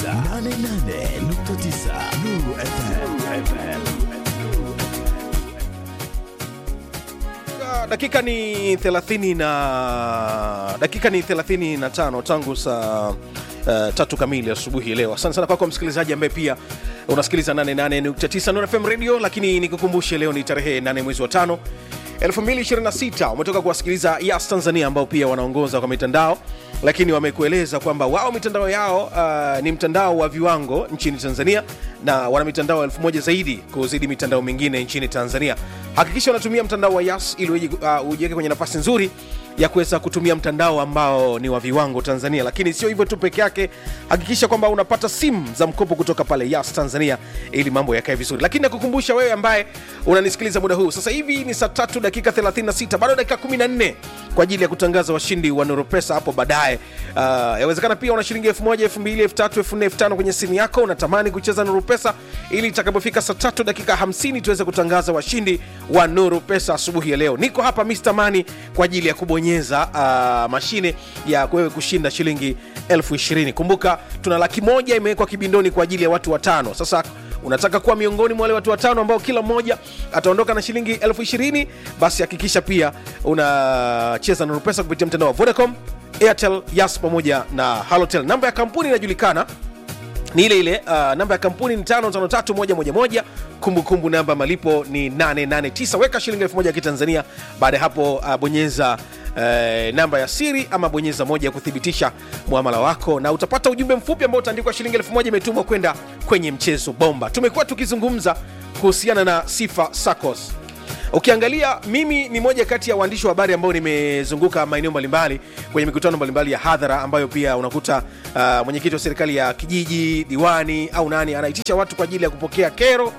88.9 Nuru FM. dakika ni 30 na dakika ni 35 tangu saa uh, tatu kamili asubuhi leo asante sana kwako msikilizaji ambaye pia unasikiliza 88.9 Nuru FM radio lakini nikukumbushe leo ni tarehe 8 mwezi wa tano 2026 umetoka kuwasikiliza Yas Tanzania ambao pia wanaongoza kwa mitandao lakini wamekueleza kwamba wao mitandao yao uh, ni mtandao wa viwango nchini Tanzania na wana mitandao elfu moja zaidi kuzidi mitandao mingine nchini Tanzania. Hakikisha unatumia mtandao wa Yas ili uji- uh, ujiweke kwenye nafasi nzuri ya kuweza kutumia mtandao ambao ni wa viwango Tanzania. Lakini sio hivyo tu peke yake, hakikisha kwamba unapata simu za mkopo kutoka pale Yas Tanzania ili mambo yakae vizuri. Lakini nakukumbusha wewe ambaye unanisikiliza muda huu, sasa hivi ni saa tatu dakika 36, bado dakika 14 kwa ajili ya kutangaza washindi wa Nuru Pesa hapo baadaye. Uh, yawezekana pia una shilingi 1000, 2000, 3000, 4000, 5000 kwenye simu yako, unatamani kucheza Nuru Pesa ili itakapofika saa tatu dakika 50 tuweze kutangaza washindi wa Nuru Pesa asubuhi ya leo. Niko hapa Mr. Mani kwa ajili ya kubonyeza uh, mashine ya wewe kushinda shilingi elfu ishirini. Kumbuka tuna laki moja imewekwa kibindoni kwa ajili ya watu watano. Sasa unataka kuwa miongoni mwa wale watu watano ambao kila mmoja ataondoka na shilingi elfu ishirini basi hakikisha pia unacheza Nuru Pesa kupitia mtandao wa Vodacom, Airtel, Yas pamoja na Halotel. Namba ya kampuni inajulikana ni ile ile uh, namba ya kampuni ni 553111 kumbukumbu namba ya malipo ni 889 weka shilingi 1000 ya kitanzania baada ya hapo uh, bonyeza Uh, namba ya siri ama bonyeza moja ya kuthibitisha muamala wako na utapata ujumbe mfupi ambao utaandikwa shilingi 1000 imetumwa kwenda kwenye mchezo bomba tumekuwa tukizungumza kuhusiana na sifa sacos ukiangalia mimi ni moja kati ya waandishi wa habari ambao nimezunguka maeneo mbalimbali kwenye mikutano mbalimbali ya hadhara ambayo pia unakuta uh, mwenyekiti wa serikali ya kijiji diwani au nani anaitisha watu kwa ajili ya kupokea kero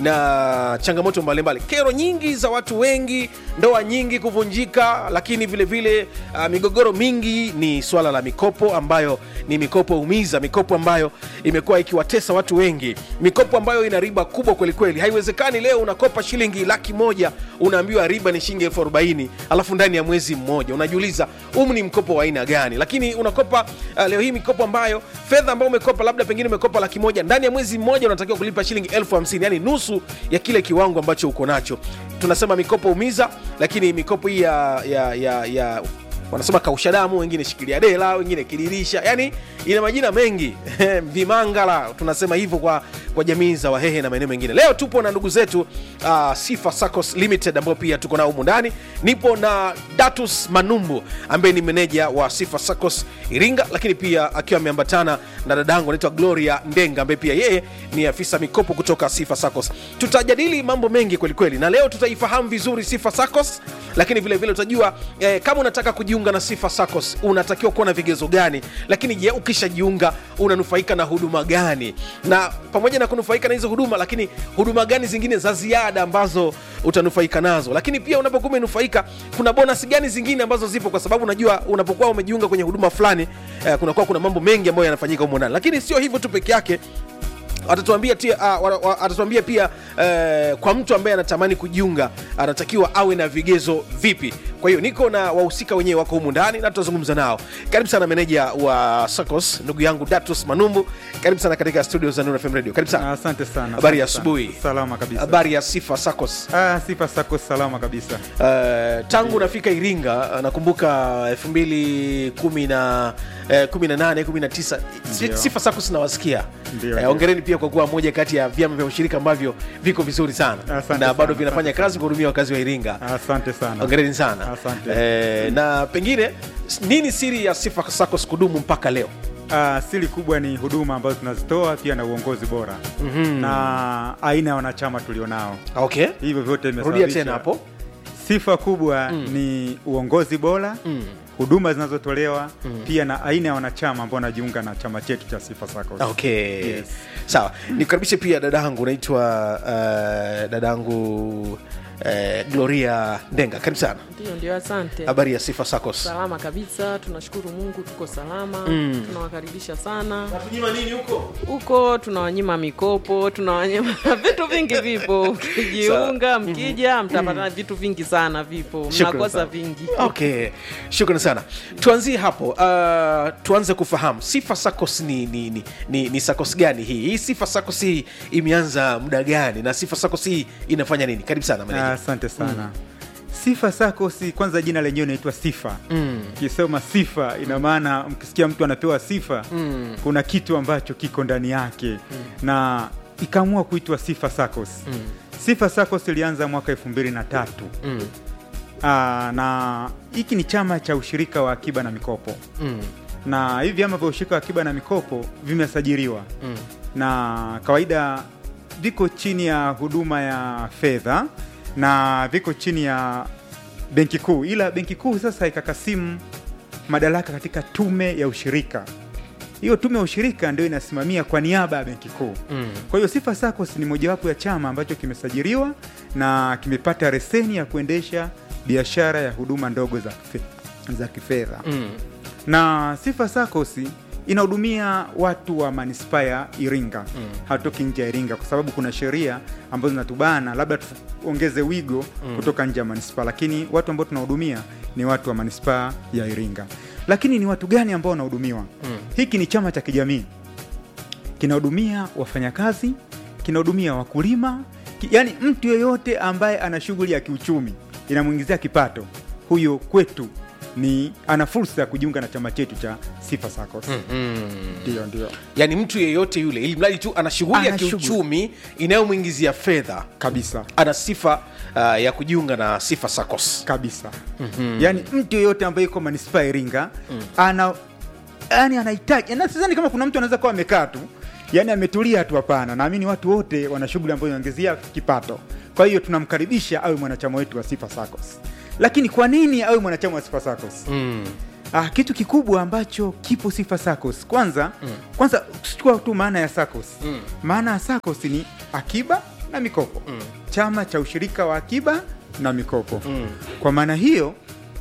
na changamoto mbalimbali kero nyingi za watu wengi ndoa nyingi kuvunjika lakini vile vile uh, migogoro mingi ni swala la mikopo ambayo ni mikopo umiza mikopo ambayo imekuwa ikiwatesa watu wengi mikopo ambayo ina riba kubwa kwelikweli haiwezekani leo unakopa shilingi laki moja unaambiwa riba ni shilingi elfu arobaini alafu ndani ya mwezi mmoja unajiuliza umu ni mkopo wa aina gani lakini unakopa uh, leo hii mikopo ambayo fedha ambayo umekopa labda pengine umekopa laki moja ndani ya mwezi mmoja unatakiwa kulipa shilingi elfu hamsini yani nusu ya kile kiwango ambacho uko nacho tunasema mikopo umiza lakini mikopo hii ya, ya, ya, ya wanasema kausha damu wengine shikilia dela wengine kidirisha yani ina majina mengi vimangala tunasema hivyo kwa, kwa jamii za wahehe na maeneo mengine leo tupo na ndugu zetu uh, sifa sacos limited ambao pia tuko nao humu ndani nipo na datus manumbu ambaye ni meneja wa sifa sacos iringa lakini pia akiwa ameambatana na dadangu anaitwa gloria ndenga ambaye pia yeye ni afisa mikopo kutoka sifa sacos tutajadili mambo mengi kwelikweli na leo tutaifahamu vizuri sifa sacos lakini vile vile utajua eh, kama unataka kujiunga na sifa sacos unatakiwa kuwa na vigezo gani lakini je ukishajiunga unanufaika na huduma gani na pamoja na kunufaika na hizo huduma lakini huduma gani zingine za ziada ambazo utanufaika nazo lakini pia unapokuwa umenufaika kuna bonus gani zingine ambazo zipo kwa sababu unajua unapokuwa umejiunga kwenye huduma fulani eh, kunakuwa kuna mambo mengi ambayo yanafanyika humo ndani lakini sio hivyo tu peke yake atatuambia tia, uh, wa, wa, atatuambia pia uh, kwa mtu ambaye anatamani kujiunga anatakiwa awe na vigezo vipi kwa hiyo niko na wahusika wenyewe wako humu ndani na tutazungumza nao karibu sana meneja wa sacos ndugu yangu datus manumbu karibu sana katika studio za Nuru FM radio karibu sana Asante sana. Habari ya asante sana. asubuhi. Salama kabisa. habari ya sifa sacos Ah, sifa sako salama kabisa. Uh, tangu nafika Iringa uh, nakumbuka elfu mbili kumi na eh, kumi na nane kumi na tisa Si- Ndio. sifa sako sinawasikia Ndio, Eh, ndio. ongereni pia kwa kuwa moja kati ya vyama vya ushirika ambavyo viko vizuri sana Asante na bado sana, vinafanya asante kazi kuhudumia wakazi wa Iringa Asante sana. ongereni sana Asante. eh, na pengine s- nini siri ya sifa sako kudumu mpaka leo Ah, siri kubwa ni huduma ambazo tunazitoa pia na uongozi bora mm-hmm. na aina ya wanachama tulionao. okay Hivyo vyote rudia vimesababisha tena hapo sifa kubwa mm. ni uongozi bora mm. huduma zinazotolewa mm. pia na aina ya wanachama ambao wanajiunga na chama chetu cha Sifa Sacco. okay Yes. sawa nikukaribishe pia dadangu unaitwa uh, dadangu eh, gloria ndenga karibu sana Ndio, ndio, asante. habari ya sifa sacos Salama kabisa, tunashukuru Mungu, tuko salama. Tunawakaribisha sana natunyima nini huko huko, tunawanyima mikopo, tunawanyima vitu vingi vipo. Ukijiunga mkija, mtapata vitu vingi sana, vipo, Shukrani mnakosa sana. vingi. okay shukrani sana tuanzie hapo uh, tuanze kufahamu sifa sacos ni, ni, ni, ni, ni sacos gani hii hii sifa sacos hii imeanza muda gani na sifa sacos hii inafanya nini karibu sana Ah, meneja asante sana sifa sakosi kwanza jina lenyewe inaitwa sifa Mm. ukisema sifa ina maana mkisikia mtu anapewa sifa mm. kuna kitu ambacho kiko ndani yake mm. na ikaamua kuitwa sifa sacos mm. sifa sacos ilianza mwaka elfu mbili na tatu Mm. Aa, na hiki ni chama cha ushirika wa akiba na mikopo Mm. na hivi vyama vya ushirika wa akiba na mikopo vimesajiliwa Mm. na kawaida viko chini ya huduma ya fedha na viko chini ya benki kuu ila benki kuu sasa ikakasimu madaraka katika tume ya ushirika hiyo tume ya ushirika ndio inasimamia kwa niaba ya benki kuu Mm. kwa hiyo sifa sacos ni mojawapo ya chama ambacho kimesajiliwa na kimepata reseni ya kuendesha biashara ya huduma ndogo za, kife- za kifedha Mm. na sifa sacos inahudumia watu wa manispaa ya iringa mm. hatoki nje ya iringa kwa sababu kuna sheria ambazo zinatubana labda tuongeze wigo mm. kutoka nje ya manispaa lakini watu ambao tunahudumia ni watu wa manispaa ya iringa lakini ni watu gani ambao wanahudumiwa mm. hiki ni chama cha kijamii kinahudumia wafanyakazi kinahudumia wakulima ki, yani mtu yeyote ambaye ana shughuli ya kiuchumi inamwingizia kipato huyo kwetu ni ana fursa ya kujiunga na chama chetu cha sifa sacos ndio ndio yaani mtu yeyote yule ili mradi tu ana shughuli ya Ana shughuli. kiuchumi inayomwingizia fedha kabisa ana sifa uh, ya kujiunga na sifa sacos kabisa mm-hmm. yaani mtu yeyote ambaye yuko manispaa ya iringa mm. ana yani anahitaji na sidhani kama kuna mtu anaweza kuwa amekaa tu yani ametulia tu hapana naamini watu wote wana shughuli ambayo inaongezea kipato kwa hiyo tunamkaribisha awe mwanachama wetu wa sifa sacos lakini kwa nini awe mwanachama wa sifa sacos mm. Ah, kitu kikubwa ambacho kipo sifa sacos kwanza mm. kwanza chukua tu maana ya sacos mm. maana ya sacos ni akiba na mikopo mm. chama cha ushirika wa akiba na mikopo mm. kwa maana hiyo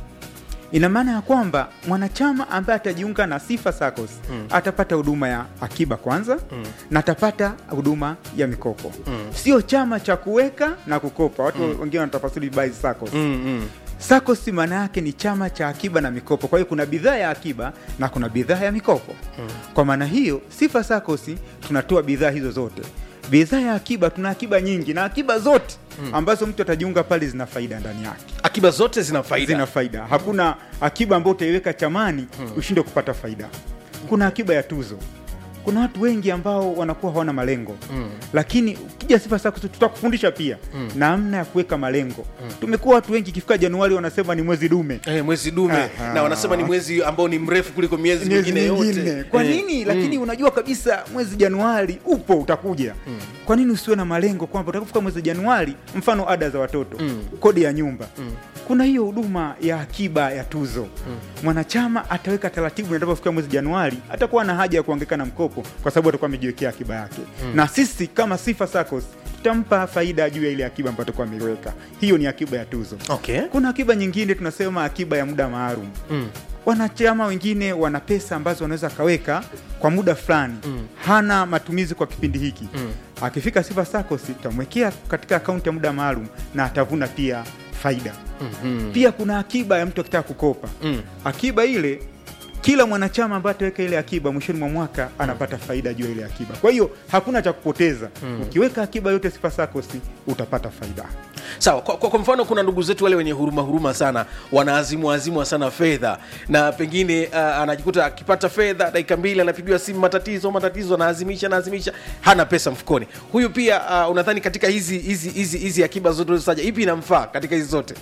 ina maana ya kwamba mwanachama ambaye atajiunga na sifa sacos mm. atapata huduma ya akiba kwanza mm. na atapata huduma ya mikopo mm. sio chama cha kuweka na kukopa watu mm. wengine wanatafasiri vibaya sacos Mm, mm. SACCOS maana yake ni chama cha akiba na mikopo. Kwa hiyo kuna bidhaa ya akiba na kuna bidhaa ya mikopo. Kwa maana hiyo, Sifa SACCOS tunatoa bidhaa hizo zote. Bidhaa ya akiba, tuna akiba nyingi na akiba zote ambazo mtu atajiunga pale zina faida ndani yake, akiba zote zina faida zina faida. Hakuna akiba ambayo utaiweka chamani ushinde kupata faida. Kuna akiba ya tuzo. Kuna watu wengi ambao wanakuwa hawana malengo mm. lakini ukija Sifa SACCOS tutakufundisha pia mm. namna ya kuweka malengo mm. tumekuwa watu wengi ikifika Januari wanasema ni mwezi dume Eh, mwezi dume Aha. na wanasema ni mwezi ambao ni mrefu kuliko miezi miezi mingine mingine yote kwa Eh, nini lakini unajua kabisa mwezi januari upo utakuja kwa nini usiwe na malengo kwamba utakapofika mwezi januari mfano ada za watoto kodi ya nyumba kuna hiyo huduma ya akiba ya tuzo mwanachama ataweka taratibu inapofika mwezi januari atakuwa na haja ya kuangika na mkopo kwa sababu atakuwa amejiwekea akiba yake na sisi kama sifa sacos tutampa faida juu ya ile akiba ambayo atakuwa ameiweka hiyo ni akiba ya tuzo okay kuna akiba nyingine tunasema akiba ya muda maalum mm. wanachama wengine wana pesa ambazo wanaweza akaweka kwa muda fulani mm. hana matumizi kwa kipindi hiki mm. akifika sifa sacos tutamwekea katika akaunti ya muda maalum na atavuna pia faida mm-hmm. pia kuna akiba ya mtu akitaka kukopa mm. akiba ile kila mwanachama ambaye ataweka ile akiba mwishoni mwa mwaka anapata faida juu ya ile akiba kwa hiyo hakuna cha kupoteza mm. ukiweka akiba yote sifa sacos utapata faida sawa kwa, kwa, kwa mfano kuna ndugu zetu wale wenye huruma huruma sana wanaazimu azimwa sana fedha na pengine uh, anajikuta akipata fedha dakika mbili anapigiwa simu matatizo matatizo anaazimisha anaazimisha hana pesa mfukoni huyu pia uh, unadhani katika hizi hizi hizi hizi akiba zote ulizotaja ipi inamfaa katika hizi zote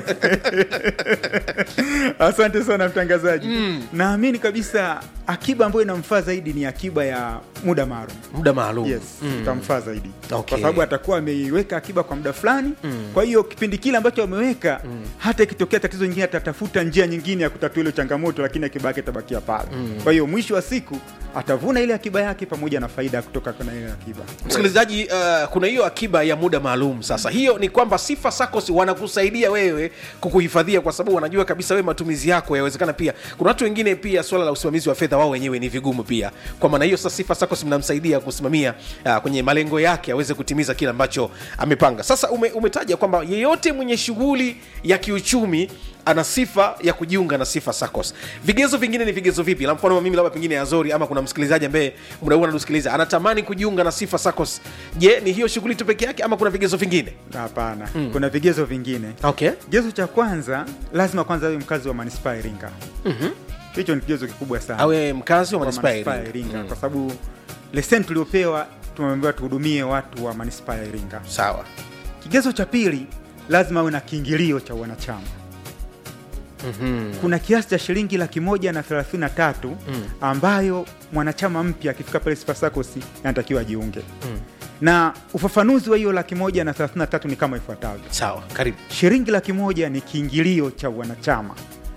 asante sana mtangazaji mm. naamini kabisa akiba ambayo inamfaa zaidi ni akiba ya muda maalum muda maalum yes itamfaa zaidi Okay. kwa sababu atakuwa ameiweka akiba kwa muda fulani mm. kwa hiyo kipindi kile ambacho ameweka mm. hata ikitokea tatizo nyingine atatafuta njia nyingine ya kutatua ile changamoto lakini akiba yake itabakia pale mm. kwa hiyo mwisho wa siku atavuna ile akiba yake pamoja na faida kutoka kwenye ile akiba msikilizaji uh, kuna hiyo akiba ya muda maalum sasa hiyo ni kwamba sifa sacos wanakusaidia wewe kukuhifadhia kwa sababu wanajua kabisa wewe matumizi yako yawezekana pia kuna watu wengine pia swala la usimamizi wa fedha wao wenyewe ni vigumu pia kwa maana hiyo sasa sifa sacos mnamsaidia kusimamia uh, kwenye malengo yake aweze kutimiza kile ambacho amepanga sasa ume, umetaja kwamba yeyote mwenye shughuli ya kiuchumi ana sifa ya kujiunga na sifa sacos vigezo vingine ni vigezo vipi la mfano mimi labda pengine azori ama kuna msikilizaji ambaye muda huu anatusikiliza anatamani kujiunga na sifa sacos je ni hiyo shughuli tu peke yake ama kuna vigezo vingine hapana kuna vigezo vingine okay kigezo cha kwanza lazima kwanza awe mkazi wa manispaa ya iringa hicho ni kigezo kikubwa sana awe mkazi wa wa manispaa ya manispaa ya Iringa. iringa kwa sababu leseni tuliopewa tumeambiwa tuhudumie watu wa manispaa ya iringa sawa kigezo cha pili lazima awe na kiingilio cha wanachama kuna kiasi cha shilingi laki moja na thelathini na tatu ambayo mwanachama mpya akifika pale Sifa SACCOS anatakiwa ajiunge na ufafanuzi wa hiyo laki moja na thelathini na tatu ni kama ifuatavyo sawa karibu shilingi laki moja ni kiingilio cha wanachama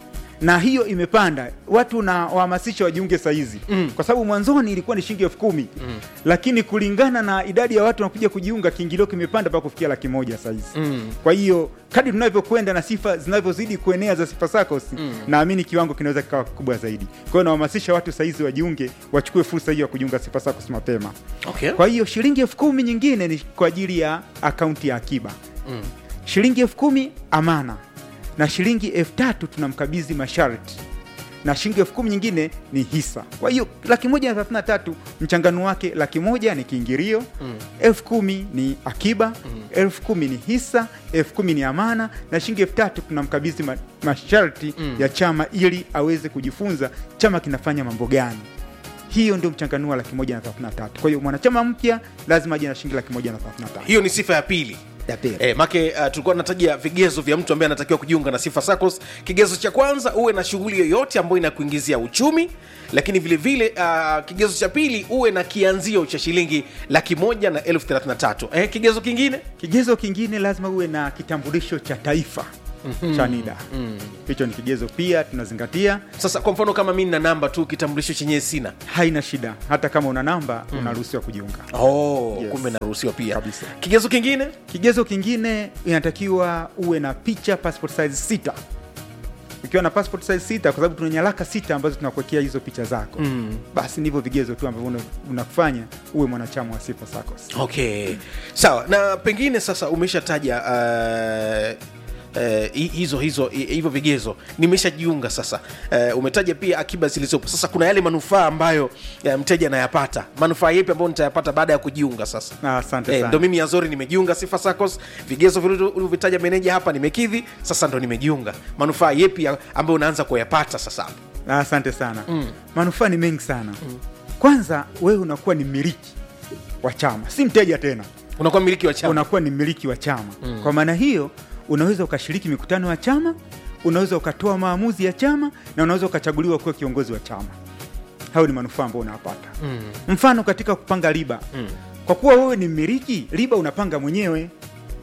na hiyo imepanda watu na wahamasisha wajiunge sahizi mm. kwa sababu mwanzoni ilikuwa ni shilingi elfu kumi mm. lakini kulingana na idadi ya watu wanakuja kujiunga kiingilio kimepanda mpaka kufikia laki moja sahizi Mm. kwa hiyo kadi tunavyokwenda na sifa zinavyozidi kuenea za sifa SACCOS mm. naamini kiwango kinaweza kikawa kikubwa zaidi kwa hiyo nawahamasisha watu sahizi wajiunge wachukue fursa hiyo ya kujiunga sifa SACCOS mapema okay. kwa hiyo shilingi elfu kumi nyingine ni kwa ajili ya akaunti ya akiba Mm. shilingi elfu kumi amana na shilingi elfu tatu tunamkabidhi masharti na shilingi elfu kumi nyingine ni hisa kwa hiyo laki moja na thelathini na tatu mchangano wake laki moja ni kiingilio Mm. elfu kumi ni akiba elfu kumi ni hisa elfu kumi ni amana na shilingi elfu tatu tunamkabidhi ma, masharti Mm. ya chama ili aweze kujifunza chama kinafanya mambo gani hiyo ndio mchanganuo wa laki moja na thelathini na tatu kwa hiyo mwanachama mpya lazima aje na shilingi laki moja na thelathini na tatu hiyo ni sifa ya pili ya pili E, make uh, tulikuwa tunataja vigezo vya mtu ambaye anatakiwa kujiunga na sifa SACCOS. Kigezo cha kwanza uwe na shughuli yoyote ambayo inakuingizia uchumi, lakini vile vile uh, kigezo cha pili uwe na kianzio cha shilingi laki moja na elfu thelathini na tatu. Eh, kigezo kingine kigezo kingine lazima uwe na kitambulisho cha taifa cha NIDA hicho ni kigezo pia tunazingatia sasa, kwa mfano kama mi nina namba tu, kitambulisho chenyewe sina. haina shida hata kama una namba unaruhusiwa kujiunga Oh, Yes. kumbe naruhusiwa pia. Kabisa. Kigezo kingine kigezo kingine inatakiwa uwe na picha passport size sita ukiwa na passport size sita kwa sababu tuna nyaraka sita ambazo tunakuwekea hizo picha zako Mm. basi ndivyo vigezo tu ambavyo una- unakufanya uwe mwanachama wa sifa SACCOS okay sawa na pengine sasa umeshataja uh, Uh, hizo hizo hi- hivyo vigezo nimeshajiunga sasa uh, umetaja pia akiba zilizopo sasa kuna yale manufaa ambayo uh, mteja anayapata manufaa yepi ambayo nitayapata baada ya kujiunga sasa Na asante Eh, sana ndo mimi azori nimejiunga sifa SACCOS vigezo vile ulivyovitaja meneja hapa nimekidhi sasa ndo nimejiunga manufaa yepi ya- ambayo unaanza kuyapata sasa hapo Na asante sana manufaa ni mengi sana kwanza wewe unakuwa ni mmiliki wa chama si mteja tena unakuwa mmiliki wa chama unakuwa ni mmiliki wa chama kwa maana hiyo unaweza ukashiriki mikutano ya chama unaweza ukatoa maamuzi ya chama na unaweza ukachaguliwa kuwa kiongozi wa chama hayo ni manufaa ambayo unapata Mm. mfano katika kupanga riba Mm. kwa kuwa wewe ni mmiliki riba unapanga mwenyewe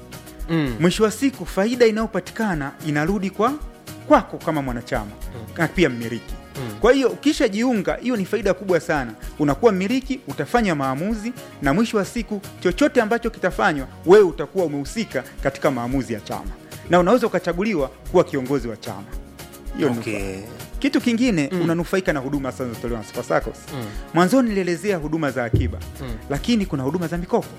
Mm. mwisho wa siku faida inayopatikana inarudi kwa kwako kama mwanachama na pia mmiliki kwa hiyo ukishajiunga hiyo ni faida kubwa sana unakuwa mmiliki utafanya maamuzi na mwisho wa siku chochote ambacho kitafanywa wewe utakuwa umehusika katika maamuzi ya chama na unaweza ukachaguliwa kuwa kiongozi wa chama hiyo ni Okay. nufaa. kitu kingine unanufaika na huduma sasa zinazotolewa na Sifa SACCOS mwanzoni nilielezea huduma za akiba lakini kuna huduma za mikopo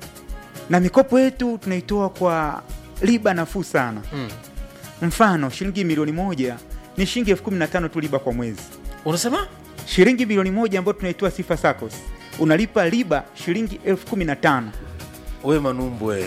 na mikopo yetu tunaitoa kwa riba nafuu sana Mm. mfano shilingi milioni moja ni shilingi elfu kumi na tano tu riba kwa mwezi unasema shilingi milioni moja ambayo tunaitoa sifa SACCOS unalipa riba shilingi elfu kumi na tano we manumbu we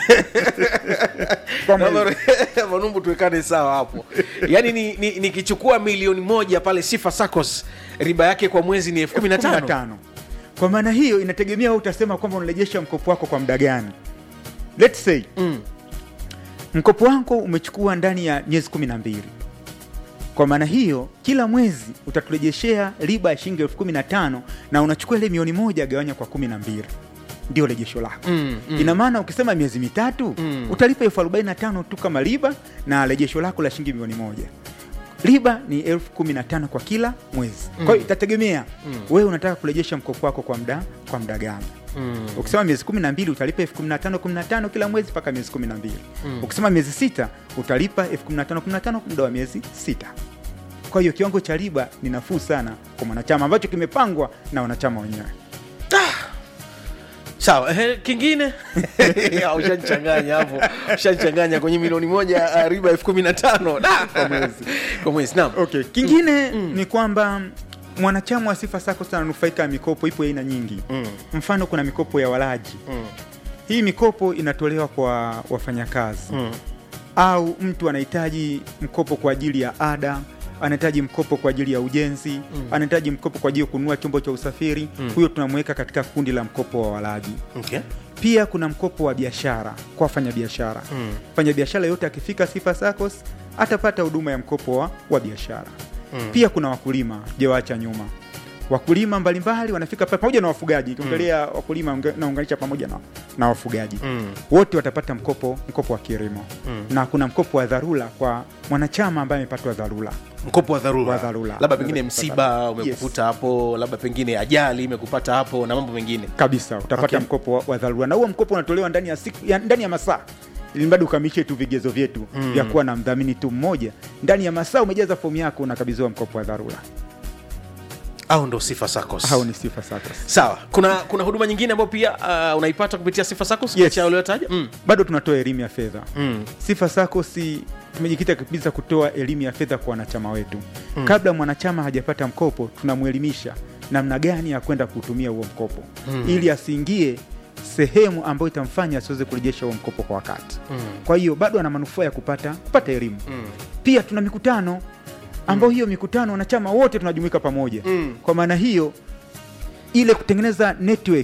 kwa mwezi. manumbu tuwekane sawa hapo yaani nikichukua ni, nikichukua milioni moja pale sifa SACCOS riba yake kwa mwezi ni elfu kumi na Elfu kumi na tano tano. kwa maana hiyo inategemea wewe utasema kwamba unarejesha mkopo wako kwa muda gani Let's say Mm. mkopo wako umechukua ndani ya miezi kumi na mbili kwa maana hiyo kila mwezi utaturejeshea riba ya shilingi elfu kumi na tano na unachukua ile milioni moja gawanya kwa kumi na mbili ndio rejesho lako Mm, mm. ina maana ukisema miezi mitatu Mm. utalipa elfu arobaini na tano tu kama riba na rejesho lako la shilingi milioni moja riba ni elfu kumi na tano kwa kila mwezi kwa hiyo itategemea wewe unataka kurejesha mkopo wako kwa muda kwa muda gani ukisema miezi kumi na mbili utalipa elfu kumi na tano kumi na tano kila mwezi mpaka miezi kumi na mbili ukisema miezi sita utalipa elfu kumi na tano kumi na tano muda wa miezi sita kwa hiyo kiwango cha riba ni nafuu sana kwa mwanachama ambacho kimepangwa na wanachama wenyewe sawa ehe, kingine Ah, ushanichanganya hapo ushanichanganya kwenye milioni moja ah, riba elfu kumi na tano Da, kwa mwezi kwa mwezi naam okay. kingine ni kwamba mwanachama wa sifa sako ananufaika na mikopo ipo ya aina nyingi Mm. mfano kuna mikopo ya walaji Mm. hii mikopo inatolewa kwa wafanyakazi Mm. au mtu anahitaji mkopo kwa ajili ya ada anahitaji mkopo kwa ajili ya ujenzi anahitaji mkopo kwa ajili ya kununua chombo cha usafiri huyo tunamweka katika kundi la mkopo wa walaji Okay. pia kuna mkopo wa biashara kwa wafanyabiashara Mm. mfanyabiashara yote akifika sifa sacos atapata huduma ya mkopo wa, wa biashara pia kuna wakulima jawaacha nyuma wakulima mbalimbali wanafika pale pamoja na wafugaji ukiongelea wakulima unge- naunganisha pamoja na, na wafugaji Mm. wote watapata mkopo mkopo wa kilimo na kuna mkopo wa dharura kwa mwanachama ambaye amepatwa dharura mkopo wa dharura Wa dharura. labda pengine Unaweza msiba kupata. umekukuta hapo labda pengine ajali imekupata hapo na mambo mengine kabisa utapata Okay. mkopo wa, wa dharura na huo mkopo unatolewa ndani ya siku ya, ndani ya masaa ili mradi ukamilishe tu vigezo vyetu Mm. vya kuwa na mdhamini tu mmoja ndani ya masaa umejaza fomu yako unakabidhiwa mkopo wa dharura au ndo sifa sacos hao ni sifa sacos sawa kuna kuna huduma nyingine ambayo pia uh, unaipata kupitia sifa sacos Yes. licha ya uliotaja mm. bado tunatoa elimu ya fedha Mm. sifa sako si tumejikita kabisa kutoa elimu ya fedha kwa wanachama wetu mm. kabla mwanachama hajapata mkopo tunamwelimisha namna gani ya kwenda kuutumia huo mkopo mm. ili asiingie sehemu ambayo itamfanya asiweze kurejesha huo mkopo kwa wakati Mm. kwa hiyo bado ana manufaa ya kupata kupata elimu Mm. pia tuna mikutano ambayo hiyo mikutano wanachama wote tunajumuika pamoja Mm. kwa maana hiyo ile kutengeneza network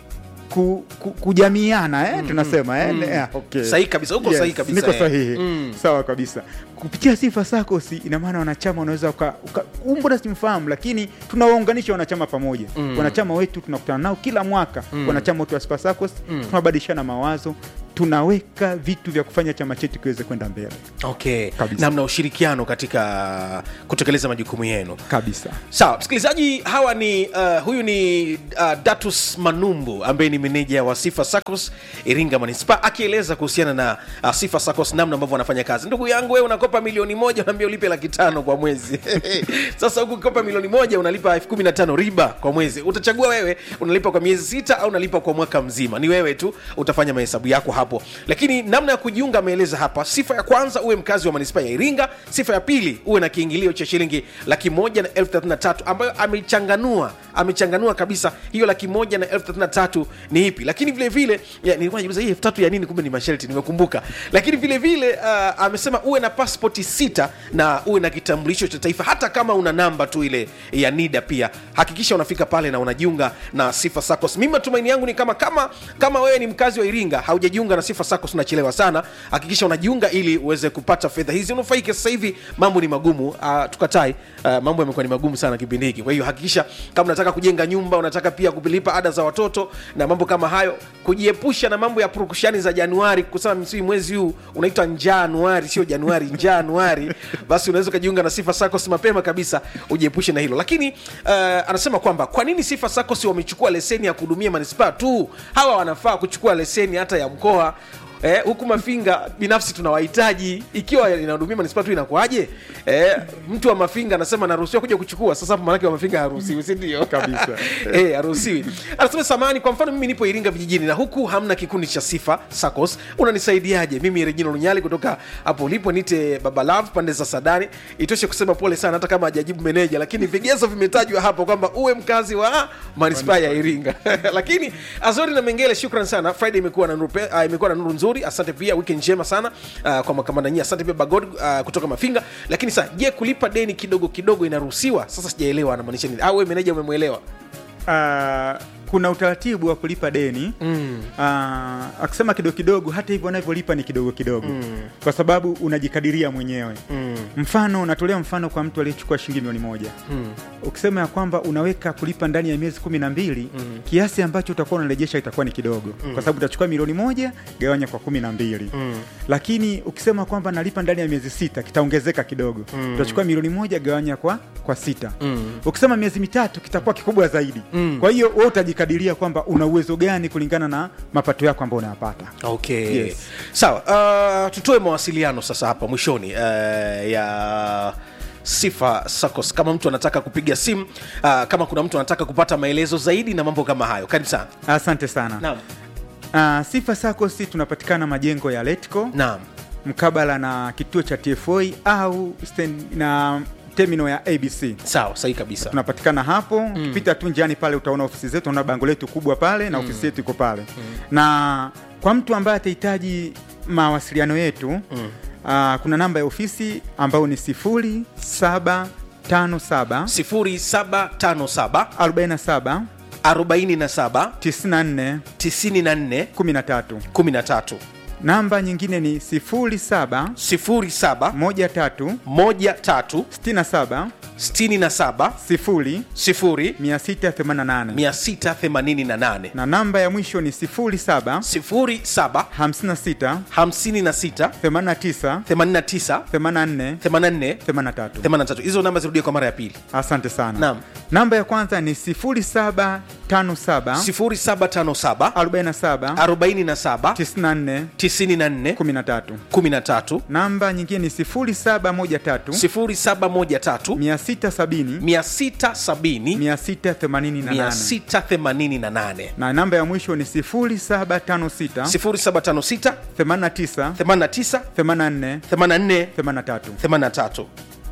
ku, ku, kujamiana eh, tunasema eh, eh, okay. Sahihi kabisa, uko sahihi kabisa, niko eh. sahihi Mm. sawa kabisa kupitia sifa sacos ina maana wanachama wanaweza uka- uka- umbona simfahamu lakini tunawaunganisha wanachama pamoja Mm. wanachama wetu tunakutana nao kila mwaka Mm. wanachama wote wa sifa sacos Mm. tunabadilishana mawazo tunaweka vitu vya kufanya chama chetu kiweze kwenda mbele okay Kabisa. na mna ushirikiano katika kutekeleza majukumu yenu kabisa sawa msikilizaji hawa ni uh, huyu ni uh, datus manumbu ambaye ni meneja wa sifa sacos iringa manispa akieleza kuhusiana na uh, sifa sacos namna ambavyo wanafanya kazi ndugu yangu wewe unakopa milioni moja unaambia ulipe laki tano kwa mwezi sasa huku ukikopa milioni moja unalipa elfu kumi na tano riba kwa mwezi utachagua wewe unalipa kwa miezi sita au unalipa kwa mwaka mzima ni wewe tu utafanya mahesabu yako hapo lakini namna ya kujiunga ameeleza hapa sifa ya kwanza uwe mkazi wa manispaa ya iringa sifa ya pili uwe na kiingilio cha shilingi laki moja na elfu thelathini na tatu ambayo amechanganua amechanganua kabisa hiyo laki moja na elfu thelathini na tatu ni ipi lakini vile vile ya, nilikuwa najiuliza hii elfu tatu ya nini kumbe ni masharti nimekumbuka lakini vile vile uh, amesema uwe na paspoti sita na uwe na kitambulisho cha taifa hata kama una namba tu ile ya nida pia hakikisha unafika pale na unajiunga na sifa sacos mimi matumaini yangu ni kama kama kama wewe ni mkazi wa iringa haujajiunga na sifa sacos unachelewa sana hakikisha unajiunga ili uweze kupata fedha hizi unufaike sasa hivi mambo ni magumu uh, tukatai uh, mambo yamekuwa ni magumu sana kipindi hiki kwa hiyo hakikisha kama unataka kujenga nyumba unataka pia kulipa ada za watoto na mambo kama hayo kujiepusha na mambo ya purukushani za januari kusema msii mwezi huu unaitwa njanuari sio januari njanuari basi unaweza ukajiunga na sifa sacos mapema kabisa ujiepushe na hilo lakini uh, anasema kwamba kwa nini sifa sacos wamechukua leseni ya kuhudumia manispaa tu hawa wanafaa kuchukua leseni hata ya mkoa Eh, huku mafinga binafsi tunawahitaji ikiwa inahudumia manispaa tu inakuaje eh, mtu wa mafinga anasema naruhusiwa kuja kuchukua sasa hapo maanake wa mafinga haruhusiwi sindio Kabisa. eh, haruhusiwi anasema samani kwa mfano mimi nipo iringa vijijini na huku hamna kikundi cha sifa sacos unanisaidiaje mimi regina lunyali kutoka hapo ulipo nite babalav pande za sadani itoshe kusema pole sana hata kama hajajibu meneja lakini vigezo vimetajwa hapo kwamba uwe mkazi wa manispaa ya iringa lakini azori na mengele shukran sana friday imekuwa na nuru, pe- ah, imekuwa na nuru nzuri asante pia wiki njema sana uh, kwa makamanda nyie asante pia bagod uh, kutoka mafinga lakini sasa je kulipa deni kidogo kidogo inaruhusiwa sasa sijaelewa anamaanisha nini au wewe meneja umemwelewa uh, kuna utaratibu wa kulipa deni Mm. Ah, akisema kidogo kidogo hata hivyo anavyolipa ni kidogo kidogo kwa sababu unajikadiria mwenyewe Mm. mfano unatolea mfano kwa mtu aliyechukua shilingi milioni moja Mm. ukisema ya kwamba unaweka kulipa ndani ya miezi kumi na mbili Mm. kiasi ambacho utakuwa unarejesha itakuwa ni kidogo kwa sababu utachukua milioni moja gawanya kwa kumi na mbili Mm. lakini ukisema kwamba nalipa ndani ya miezi sita kitaongezeka kidogo Mm. utachukua milioni moja gawanya kwa kwa sita Mm. ukisema miezi mitatu kitakuwa kikubwa zaidi Mm. kwa hiyo wewe utajikadiria kwamba una uwezo gani kulingana na mapato yako ambayo unayapata okay Yes. sawa uh, tutoe mawasiliano sasa hapa mwishoni uh, ya sifa sacos kama mtu anataka kupiga simu uh, kama kuna mtu anataka kupata maelezo zaidi na mambo kama hayo karibu sana asante sana naam uh, sifa sakosi tunapatikana majengo ya letco naam mkabala na kituo cha tfa au stand, na terminal ya abc sawa sahihi kabisa tunapatikana hapo ukipita tu njiani pale utaona ofisi zetu unaona bango letu kubwa pale na ofisi yetu iko pale na kwa mtu ambaye atahitaji mawasiliano yetu mm. uh, kuna namba ya ofisi ambayo ni sifuri saba tano saba 0757 47 47 94 94 13 13 namba nyingine ni sifuri saba 07 moja tatu 13 sitini na saba 67 sifuri 0 mia sita themanini na nane 688 na namba ya mwisho ni sifuri saba 07 hamsini na sita 56 themanini na tisa 89 themanini na nne 84 themanini na tatu 83 hizo namba zirudie kwa mara ya pili asante sana Naam. namba ya kwanza ni sifuri saba tano saba 0757 arobaini na saba 47 tisini na nne 94 kumi na tatu 13 namba nyingine ni sifuri saba moja tatu 0713 mia sita sabini 670 mia sita themanini na nane 688 na namba ya mwisho ni sifuri saba tano sita 0756 themanini na tisa 89 themanini na nne 84 themanini na tatu 83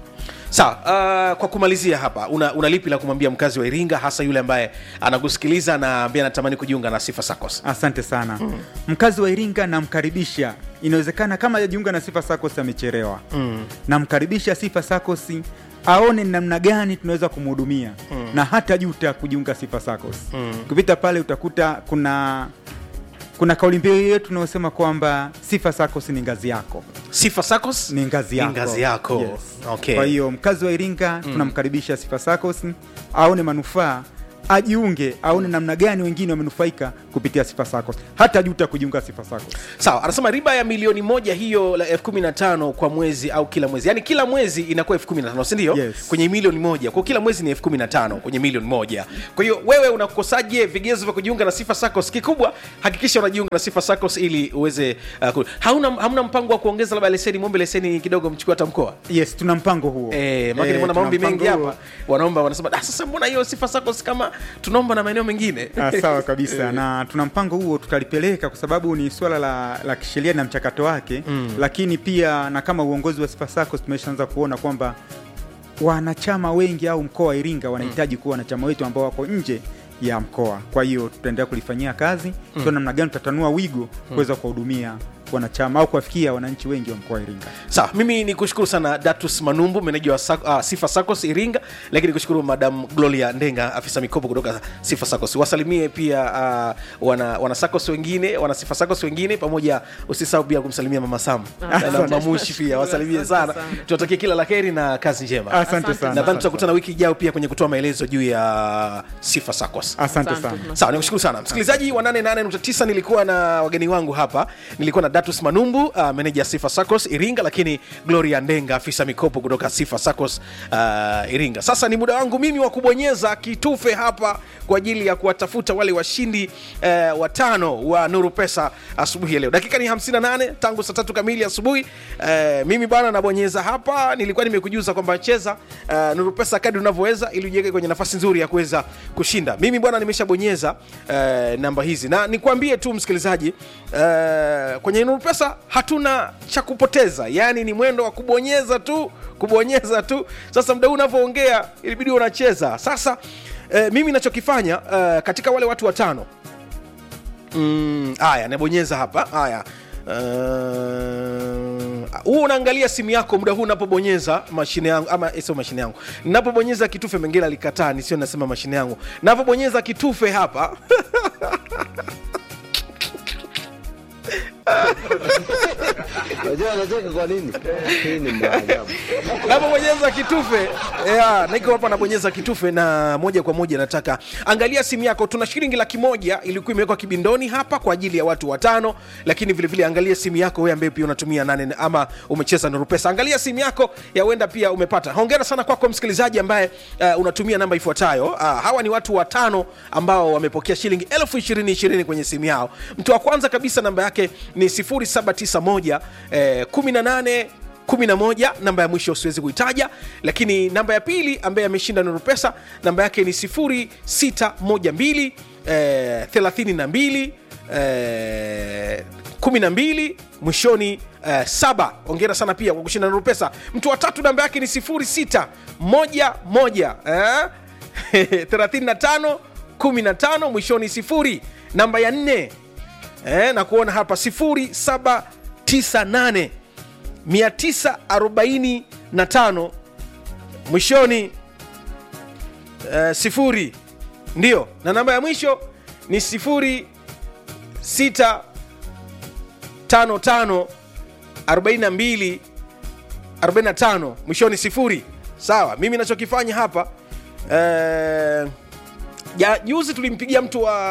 sawa uh, kwa kumalizia hapa una, una lipi la kumwambia mkazi wa iringa hasa yule ambaye anakusikiliza na ambaye anatamani kujiunga na sifa sacos asante sana mm. mkazi wa iringa namkaribisha inawezekana kama ajajiunga na sifa sacos amechelewa mm. namkaribisha sifa sacos aone ni namna gani tunaweza kumhudumia mm. na hata juta kujiunga sifa sacos mm. kupita pale utakuta kuna kuna kauli mbiu yetu unayosema kwamba sifa sacos ni ngazi yako sifa sacos ni ngazi yako, Ni ngazi yako. Yes. Okay. kwa hiyo mkazi wa iringa tunamkaribisha sifa sacos aone manufaa ajiunge aone namna gani wengine wamenufaika kupitia sifa sacos hata juta kujiunga sifa sacos sawa anasema riba ya milioni moja hiyo la elfu kumi na tano kwa mwezi au kila mwezi yaani kila mwezi inakuwa elfu kumi na tano sindio Yes. kwenye milioni moja kwa kila mwezi ni elfu kumi na tano kwenye milioni moja kwa hiyo wewe unakosaje vigezo vya kujiunga na sifa sacos kikubwa hakikisha unajiunga na sifa sacos ili uweze uh, ku... hauna, hamna mpango wa kuongeza labda leseni mwombe leseni kidogo mchukue hata mkoa yes tuna mpango huo Eh, maana Eh, nimeona tuna maombi mpango mengi huo. hapa wanaomba wanasema "Ah, sasa mbona hiyo sifa sacos kama tunaomba na maeneo mengine Ah, sawa kabisa na tuna mpango huo tutalipeleka kwa sababu ni swala la, la kisheria na mchakato wake mm. lakini pia na kama uongozi wa sifa sacos tumeshaanza kuona kwamba wanachama wengi au mkoa wa iringa wanahitaji kuwa wanachama wetu ambao wako nje ya mkoa kwa hiyo tutaendelea kulifanyia kazi mm. namna gani tutatanua wigo kuweza kuwahudumia wanachama au kuwafikia wananchi wengi wa mkoa wa iringa sawa mimi ni kushukuru sana datus manumbu meneja wa Sac- ah, sifa sacos iringa lakini nikushukuru madam gloria ndenga afisa mikopo kutoka sifa sacos wasalimie pia uh, wana, wana sacos wengine wana sifa sacos wengine pamoja usisahau pia kumsalimia mama sam na Asante. mamushi pia wasalimie Asante sana sana. tunatakia kila la heri na kazi njema asante Asante sana nadhani tutakutana wiki ijayo pia kwenye kutoa maelezo juu ya sifa sacos asante Asante. sana sawa nikushukuru sana msikilizaji wa 88.9 nilikuwa na wageni wangu hapa nilikuwa na datus manumbu uh, meneja sifa sacos iringa lakini gloria ndenga afisa mikopo kutoka sifa sacos uh, iringa sasa ni muda wangu mimi wa kubonyeza kitufe hapa kwa ajili ya kuwatafuta wale washindi uh, watano wa nuru pesa asubuhi ya leo dakika ni 58 tangu saa tatu kamili asubuhi uh, mimi bana nabonyeza hapa nilikuwa nimekujuza kwamba cheza uh, nuru pesa kadi unavyoweza ili ujiweke kwenye nafasi nzuri ya kuweza kushinda mimi bwana nimeshabonyeza uh, namba hizi na nikwambie tu msikilizaji uh, kwenye nuru pesa hatuna cha kupoteza yaani ni mwendo wa kubonyeza tu kubonyeza tu sasa mda huu unavyoongea ilibidi unacheza sasa uh, mimi nachokifanya uh, katika wale watu watano Mm, haya nabonyeza hapa haya Uh, huu unaangalia simu yako muda huu unapobonyeza mashine yangu ama eh, sio mashine yangu ninapobonyeza kitufe mengine alikataa nisio nasema mashine yangu napobonyeza kitufe hapa Unajua anacheka kwa nini? Hii ni maajabu. napobonyeza kitufe yeah, niko hapa nabonyeza kitufe na moja kwa moja nataka angalia simu yako tuna shilingi laki moja ilikuwa imewekwa kibindoni hapa kwa ajili ya watu watano lakini vilevile vile angalia simu yako wewe ambaye pia unatumia nane ama umecheza nuru pesa angalia simu yako ya huenda pia umepata hongera sana kwako msikilizaji ambaye uh, unatumia namba ifuatayo uh, hawa ni watu watano ambao wamepokea shilingi elfu ishirini ishirini kwenye simu yao mtu wa kwanza kabisa namba yake ni 0791 eh, 18 11 namba ya mwisho siwezi kuitaja lakini namba ya pili ambaye ameshinda nuru pesa namba yake ni 0612 eh, 32 eh, 12 mwishoni eh, saba ongera sana pia kwa kushinda nuru pesa mtu wa tatu namba yake ni 06 11 eh, 35 15 mwishoni sifuri namba ya nne eh, na kuona hapa 0798 945 mwishoni uh, sifuri ndio na namba ya mwisho ni sifuri sita tano tano arobaini na mbili 45 mwishoni sifuri sawa mimi nachokifanya hapa eh, ja, juzi tulimpigia mtu wa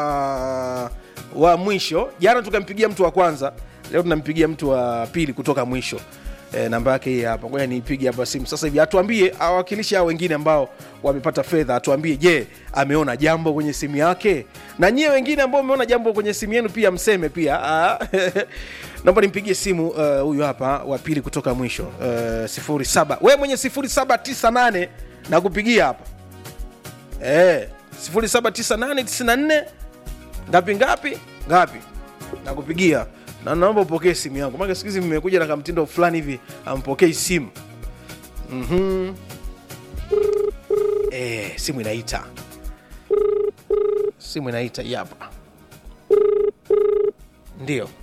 wa mwisho jana tukampigia mtu wa kwanza leo tunampigia mtu wa pili kutoka mwisho e, namba yake hii hapa ngoja niipige hapa simu sasa hivi atuambie awakilishi hao wengine ambao wamepata fedha atuambie je ameona jambo kwenye simu yake na nyie wengine ambao umeona jambo kwenye simu yenu pia mseme pia Ah, naomba nimpigie simu eh, huyu uh, hapa wa pili kutoka mwisho uh, 07 we mwenye 0798 na kupigia hapa eh, 079894 ngapi ngapi ngapi nakupigia na naomba upokee simu yangu maana siku hizi mmekuja na kamtindo fulani hivi ampokei simu mm eh, simu inaita simu inaita hii hapa ndio